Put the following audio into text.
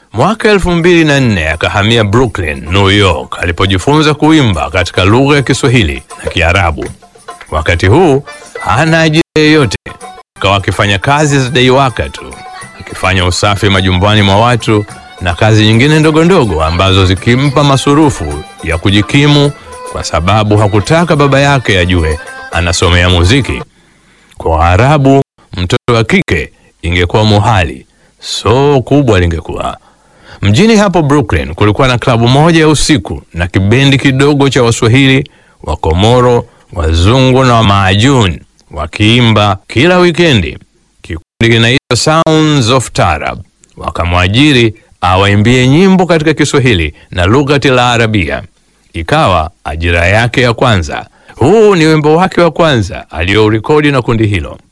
Mwaka elfu mbili na nne akahamia Brooklyn, New York alipojifunza kuimba katika lugha ya Kiswahili na Kiarabu. Wakati huu hana ajira yoyote, akawa akifanya kazi za daiwaka tu, akifanya usafi majumbani mwa watu na kazi nyingine ndogo ndogo ambazo zikimpa masurufu ya kujikimu, kwa sababu hakutaka baba yake ajue anasomea muziki. Kwa Waarabu, mtoto wa kike ingekuwa muhali, so kubwa lingekuwa. Mjini hapo Brooklyn kulikuwa na klabu moja ya usiku na kibendi kidogo cha Waswahili, Wakomoro, wazungu na Wamaajun wakiimba kila wikendi. Kikundi kinaitwa Sounds of Tarab. Wakamwajiri awaimbie nyimbo katika Kiswahili na lughati la Arabia. Ikawa ajira yake ya kwanza. Huu ni wimbo wake wa kwanza aliyourekodi na kundi hilo.